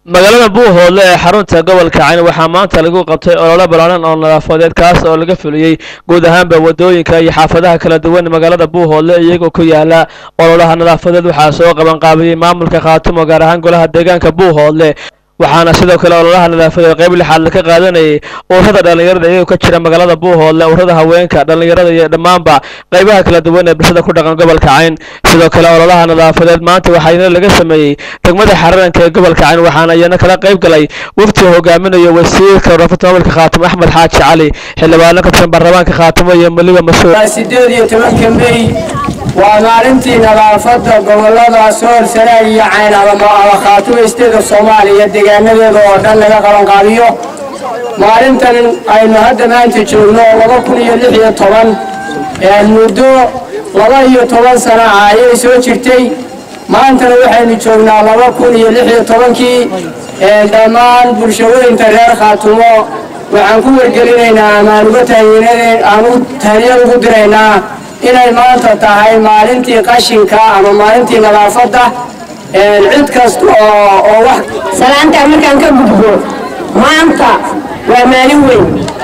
magaalada buuhoodle ee xarunta gobolka cayn waxaa maanta lagu qabtay olole ballaaran oo nadaafadeed kaas oo laga fuliyey guud ahaanba wadooyinka iyo xaafadaha kala duwan magaalada buuhoodle iyagoo ku yaala ololaha nadaafadeed waxaa soo qaban qaabiyey maamulka khaatumo gaar ahaan golaha deegaanka buuhoodle waxaana sidoo kale ololaha nadaafadeed qayb lixaad ka qaadanayay ururada dhallinyarada iyagoo ka jira magaalada buuhoodle ururada haweenka dhallinyarada iyo dhammaanba qaybaha kala duwan ee bulshada ku dhaqan gobolka cayn sidoo kale ololaha nadaafadeed maanta waxaa laga sameeyey degmada xararanka ee gobolka cayn waxaana iyana kala qayb galay wafti hogaaminayo wasiirka warafada maamulka khaatimo axmed xaaji cali xildhibaano ka tirsan baarlamaanka khaatimo iyo maliba mas-uul sideed iyo tobanka mey waa maalintii nadaafadda gobolada sool sanaag iyo cayn ama khaatimo isteeda soomaaliya deegaanadeeda oo dhan laga qabanqaabiyo maalintan aynu hadda maanta joogno laba kun iyo lix iyo toban muddo laba iyo toban sana ah ayay soo jirtay maantana waxaynu joognaa laba kun iyo lix iyo tobankii dhammaan bulshooyinka reer khaatumo waxaan ku wargelinaynaa ama aan uga aan u tahniyad ugu diraynaa inay maanta tahay maalintii qashinka ama maalintii nadaafadda cid kasta oo oo wax salaantaa markaan ka gudbo maanta waa maalin weyn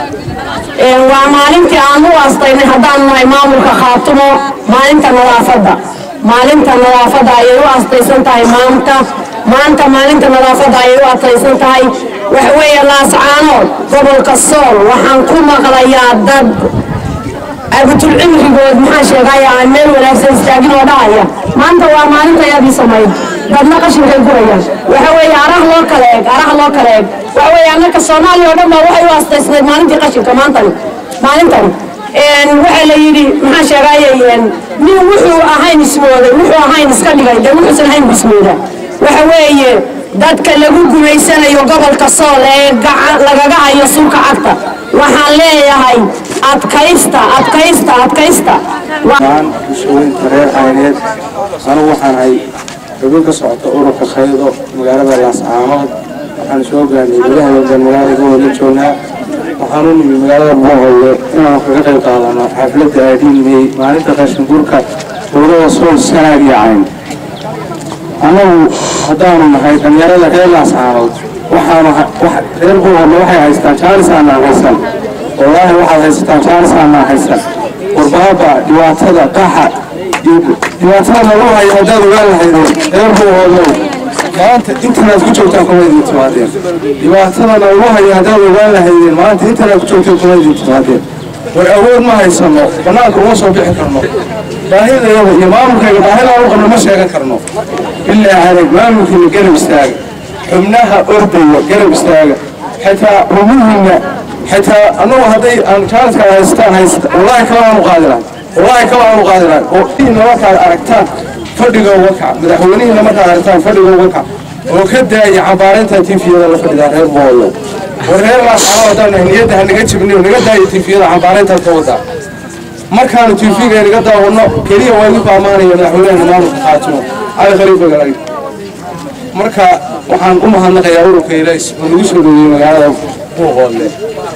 waa maalintii aan u aastaynay haddaan nahay maamulka khaatumo maalinta nadaafadda maalinta nadaafadda ayay u aastaysan tahay maanta maanta maalinta nadaafadda ayay u aastaysan tahay waxa weeye laascaanood gobolka sool waxaan ku maqlayaa dad abutulcimrigood maxaa sheegaya aan meel wanaagsan istaagin oo dhahaya maanta waa maalinta yaadii samayd dadna qashinkay gurayaan waxa weeye arah loo kala eeg arah loo kala eeg waxa weeye annaka soomaaliya oo dhan baa waxay u aastaysnayd maalintii qashinka maantani maalintani waxaa la yidhi maxaa sheegaya nin wuxuu ahayn ismooday wuxuu ahayn iska dhigay dee wuxuusan ahayn bismooda waxa weeye dadka lagu gumaysanayo gobolka sool ee lagaga hayo sulka cagta waxaan leeyahay adkaysta adkaysta adkaysta maan bulshooyinka reer cayneed anugu waxaan ahay xubin ka socota ururka khaydo magaalada laascaanood waxaan soo gaarnay gudaha wada magaalada buuhoodle joognaa waxaan u nimi magaalada buuhoodle inaan kaga qayb qaadano xafladda aadhiinmey maalinta qashinguurka dowlada sool sanaag iyo cayn annagu haddaanu nahay dhalinyarada reer laascaanood waxaanu reer buuhoodle waxay haystaan jaanis aanaan haysan wallaahi waxaad haysataan jaanis aanaan haysan warbaaba dhibaatada qaxa dhibaatada lagu hayo haddaad ogaan lahaydeen reer buuhoodlow maanta intanaad ku joogtaan kuma idin timaadeen dhibaatada lagu hayo haddaad ogaan lahaydeen maanta intanaad ku joogtaan kuma idin timaadeen war awood ma haysano bannaanka uma soo bixi karno baahidayada iyo maamulkayga baahidaan u qabno ma sheegan karno bilaa adag maamulkiina garab istaaga xubnaha ordaya garab istaaga xitaa rumuhiina xitaa annagu hadday aan jaaniska haystaan haysta wallaahi kala aanu qaadi lahay wallaahi kala aanu qaadi lahay oo iina markaad aragtaan fadhiga uga kac madaxweynihiina markaad aragtaan fadhiga uga kac oo ka daaya cambaarinta tifiyada la fadhidaa reer boolo war reer laascano haddaan nahay niyadda ha naga jibniyo naga daaya tifiyada cambaarintaad ka wadaa markaanu tifiga naga daawano keliya waa igu ammaanaya madaxweynaha maamulka khaatimo cali khaliifa galay marka waxaan u mahadnaqayaa ururka ilays oo nagu soo dhaweeyey magaalada buuqoodle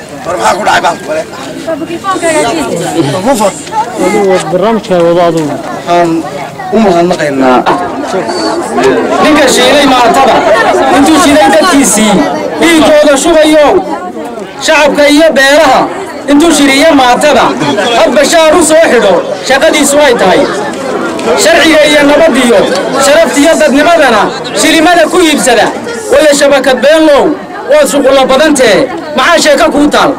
waxaan u mahadnaqaynaa ninka shiilay maatada intuu shiilay dadkiisii dhiigooda shubayo shacabka iyo beeraha intuu shiriyo maatada hadba shaar u soo xidho shaqadiisu ay tahay sharciga iyo nabadiyo sharaftiyo dadnimadana shilimada ku iibsada waya shabakad beenlow waad shuqulla badantee maxaa sheeko kuu taal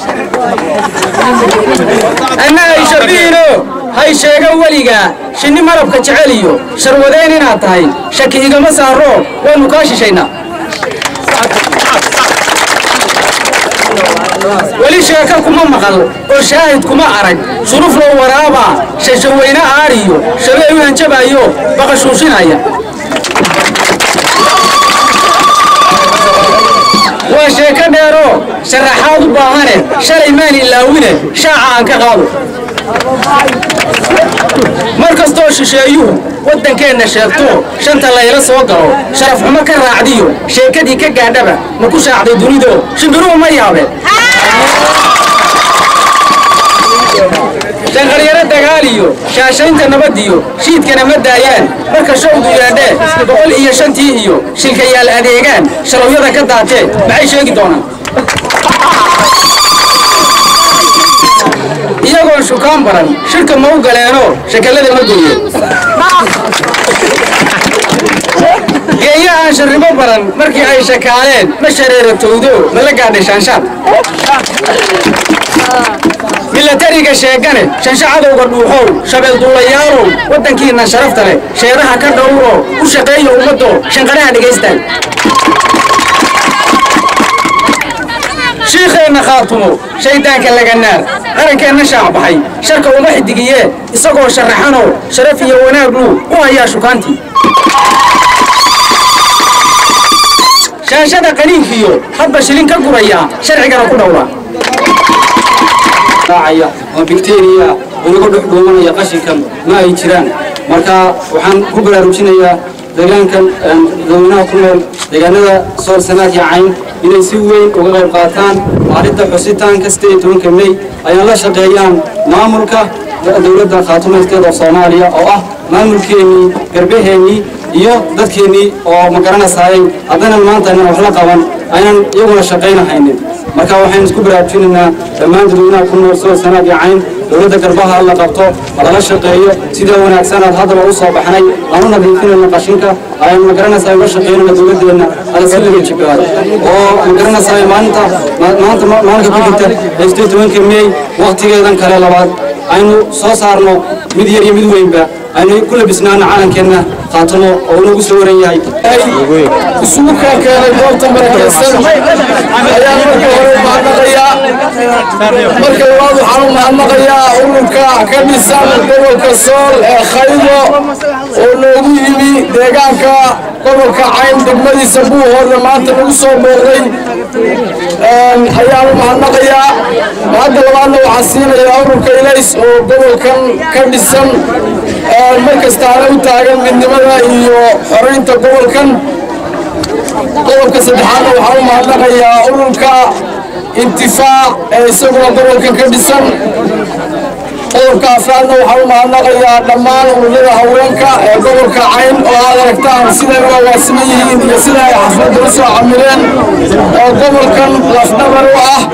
anna hay shabiino hay sheega weligaa shinni marabka jecel iyo sharwadeen inaad tahay shaki igama saaro waannu kaa shishaynaa weli sheeko kuma maqal oo shaahid kuma arag shuruflow waraaba shashaweyne aadhiyo shabee u hanjabayo baqashuushinaya waa sheeko dheero sharaxaad u baahane shalay maan ilaawine shaaca aan ka qaado mar kastoo shisheeyuhu waddankeenna sheegto shanta layla soo galo sharaf xumo ka raacdiyo sheekadii ka gaadhaba ma ku shaacday dunido shimbiruhu ma yaabeen shanqaryaro dagaal iyo shaashaynta nabad iyo shiidkana ma daayaan marka showdu yeedhee boqol iyo shantii iyo shilkayaal adeegaan shalowyada ka daatee maxay sheegi doonaan iyagoon shukaan baran shirka ma u galeenoo shakallada ma gooye geeyo aan sharrimo baran markii ay shakaaleen ma shareeratowdo mala gaadhay shaanshaad milatariga sheegane shanshacadowga dhuuxow shabeelduulayaalow waddankiinna sharafta leh sheeraha ka dhowroo u shaqeeya ummaddo shanqaraha dhegaystaan shiikheenna khaatumo shayddaanka laganaar qarankeenna shaacbaxay sharka uma xidigiyee isagoo sharaxanoo sharaf iyo wanaaguu u hayaa shukaantii shaashada qaniinkiyo hadba shilin ka guraya sharcigana ku dhowra raacaya oo bacteria inagu dhex dhuumanaya qashinkan ma ay jiraan marka waxaan ku baraarujinayaa deegaankan dadweynaha ku nool deegaanada sool sanaad iyo cayn inay si weyn uga qayb qaataan maalinta xusitaanka sideed iyo tobanka mey ayna la shaqeeyaan maamulka dowladda khaatumayskeeda oo soomaaliya oo ah maamulkeennii garbaheennii iyo dadkeennii oo ma garanasaayay haddana maanta aynan wax la qaban aynan iyaguna shaqaynahaynin marka waxaynu isku baraarujinaynaa dhammaan dadweynaha ku nool sool sanaad iyo cayn dowladda garbaha la qabto lala shaqeeyo sida wanaagsan aad haddaba u soo baxnay aan u nadiifinayno qashinka ayaan ma garanaysaa uga shaqeynayna dowladdeena ala si laga jibaad oo ma garanaysaa maalinta maanta maalinka ku xigta ee sideed tobanka meey waqtigeedan kale labaad aynu soo saarno mid yar iyo mid weynba aynu ku labisnaano calankeenna khaatamo oo unagu soo waran yahay isugu keenkeenay goobta barakeysan ayaan marka hore mahadnaqayaa marka labaad waxaan u mahadnaqayaa ururka ka dhisan gobolka sool ee khaydo oo noogu yimi deegaanka gobolka cayn degmadiisa buuhoodna maanta nagu soo booqday ayaan u mahadnaqayaa hadda labaadna waxaan siinayaa ururka ilays oo gobolkan ka dhisan markastaana u taagan midnimada iyo xoraynta gobolkan qodobka saddexaadna waxaan u mahadnaqayaa ururka intifaac ee isaguna gobolkan ka dhisan qodobka afraadna waxaan u mahadnaqayaa dhammaan ururada haweenka ee gobolka cayn oo aad aragtaan siday u agaasiman yihiin iyo sida ay xafladda u soo camireen oo gobolkan lafdhabar u ah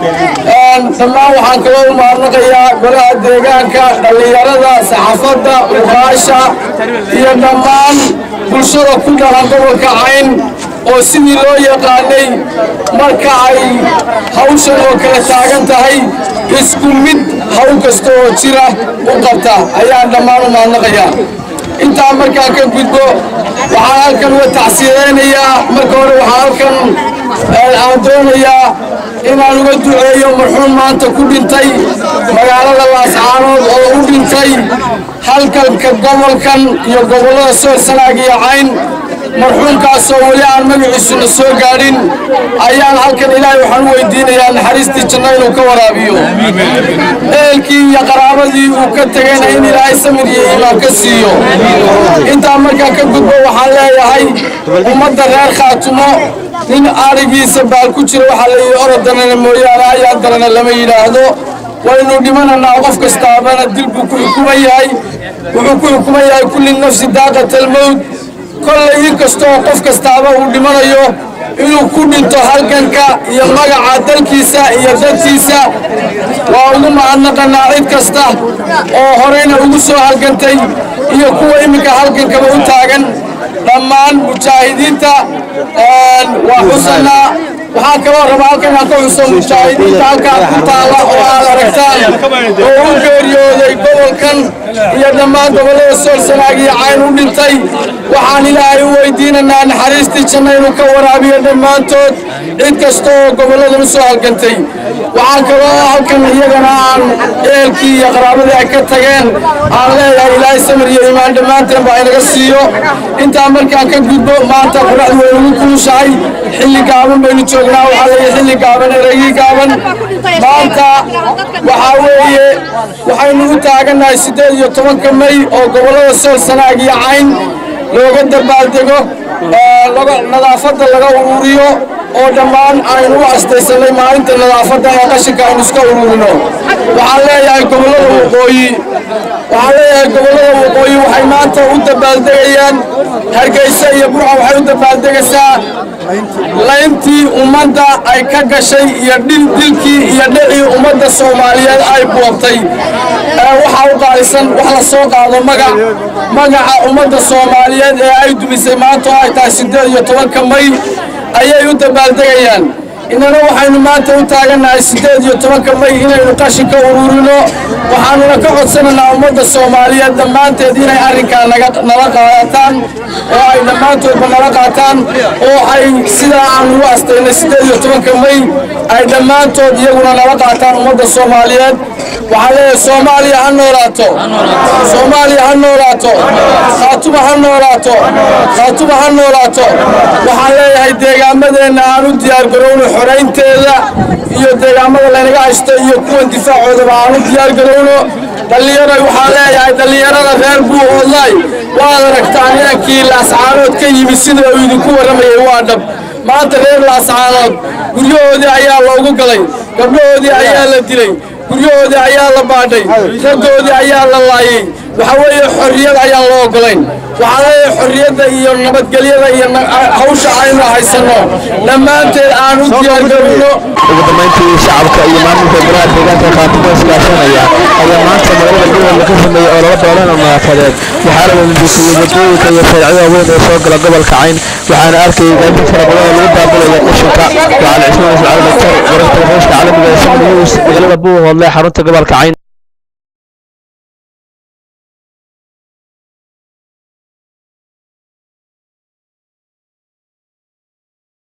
dhammaan waxaan kaloo u mahadnaqayaa golaha deegaanka dhallinyarada saxaafadda uqaasha iyo dhammaan bulshada ku dhalan gobolka cayn oo sidii loo yaqaanay marka ay hawshan oo kala taagan tahay isku mid hawl kasta oo jira u qabta ayaan dhammaan u mahadnaqayaa intaa markaan ka gudbo waxaan halkan uga tacsiyeynayaa marka hore waxaan halkan aan doonayaa inaan uga duceeyo marxuum maanta ku dhintay magaalada laascaanood oo u dhintay halkalka gobolkan iyo gobollada sool sanaag iyo cayn marxuumkaasoo weli aan magaciisuna soo gaadhin ayaan halkan ilaahay waxaan u weydiinayaa naxariistii janno inuu ka waraabiyo ehelkii iyo qaraabadii uu ka tegayna in ilaahay samir iyo iimaan ka siiyo intaa markaan ka gudbo waxaan leeyahay ummadda reer khaatumo nin arigiisa baal ku jira waxaa la yidhi orodanana mooyaane ayaan darana lama yidhaahdo waynu dhimananaa qof kastaabana dil buu ku xukuman yahay wuxuu ku xukuman yahay kulli nafsi daaqatalmowt kollay in kastoo qof kastaaba uu dhimanayo inuu ku dhinto halganka iyo magaca dalkiisa iyo dadkiisa waa ugu mahadnaqanaa cid kasta oo horeyna ugu soo halgantay iyo kuwa iminka halgankaba u taagan dhammaan mujaahidiinta waa xusanaa waxaan kaloo rabaa halkan aan ka xuso mujaahidiinta halkaan ku taala oo aad aragtaan oo u geeriyooday gobolkan iyo dhammaan gobollada sool sanaag iyo cayn u dhintay waxaan ilaahay u weydiinanaa naxariistii janno inuu ka waraabiyo dhammaantood cid kasta oo gobolladan u soo halgantay waxaan kaloo halkan iyagana aan ehelkii iyo qaraabadii ay ka tageen aan leeyahay ilaahay samir iyo iimaan dhammaanteen baa inaga siiyo intaa markaan ka gudbo maanta quraxdu way ugu kulushahay xilli gaaban baynu joognaa waxaa leeyahay xilli gaaban eragii gaaban maanta waxaa weeye waxaynu u taagannahay siddeed iyo tobanka may oo gobollada sool sanaag iyo cayn looga dabaaldego nadaafadda laga ururiyo oo dhammaan aynu u astaysanay maalinta nadaafadda ee qashinka aynu iska ururino waxaan leeyahay gobollada waqooyi waxaan leeyahay gobollada waqooyi waxay maanta u dabaaldegayaan hargeysa iyo burca waxay u dabaaldegaysaa layntii ummadda ay ka gashay iyo dhil dilkii iyo dhicii ummadda soomaaliyeed ay boobtay waxaa u qaalisan wax la soo qaado magac magaca ummadda soomaaliyeed ee ay dumisay maanta oo ay tahay siddeed iyo tobanka may ayay u dabaaldegayaan innana waxaynu maanta u taagannahay siddeed iyo tobanka may inaynu qashinka ururino waxaanuna ka codsanaynaa ummadda soomaaliyeed dhammaanteed inay arrinkaa nala qaataan oo ay dhammaantoodba nala qaataan oo ay sidaa aan ugu astaynay siddeed iyo tobanka may ay dhammaantood iyaguna nala qaataan ummadda soomaaliyeed waxaa leeyahay soomaaliya ha noolaato soomaaliya ha noolaato khaatuma ha noolaato khaatuma ha noolaato waxaan leeyahay deegaamadeenna aan u diyaargarowno xoraynteeda iyo deegaamada laynaga haysto iyo kuwan difaacoodaba aan u diyaargarowno dhallinyaroy waxaan leeyahay dhallinyarada reer buuhoodlay waad aragtaan inankii laascaanood ka yimid sida uu idinku warramayay waa dhab maanta reer laascaanood guryahoodii ayaa loogu galay gabdhahoodii ayaa la dilay guryahoodii ayaa la baadhay raggoodii ayaa la laayay waxa weeye xorriyad ayaan loo ogolayn waxaa leeyahay xorriyadda iyo nabadgelyada iyo hawsha aynu haysanno dhammaanteed aan u diyaargarowno ugu dambayntii shacabka iyo maamulka golaha deegaanka khaatimo iskaashanaya ayaa maanta magaalada gobolka ka sameeyey ololo doolan oo nadaafadeed waxaana la nadiifiyey wadooyinka iyo shaaricada weyn ee soo gala gobolka cayn waxaana arkayay gaadiid fara badan oo lagu daabulaya qashinka waxaana cismaan ismaciil daktar wararka telefishinka caalamiga ee samad news magaalada buuhoodle xarunta gobolka cayn